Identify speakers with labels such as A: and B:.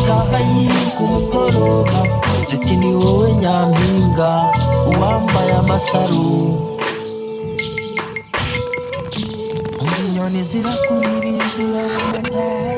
A: wambaye ku mugoroba nzuki ni wowe nyampinga uwambaye amasaro inyoni zirakuririmba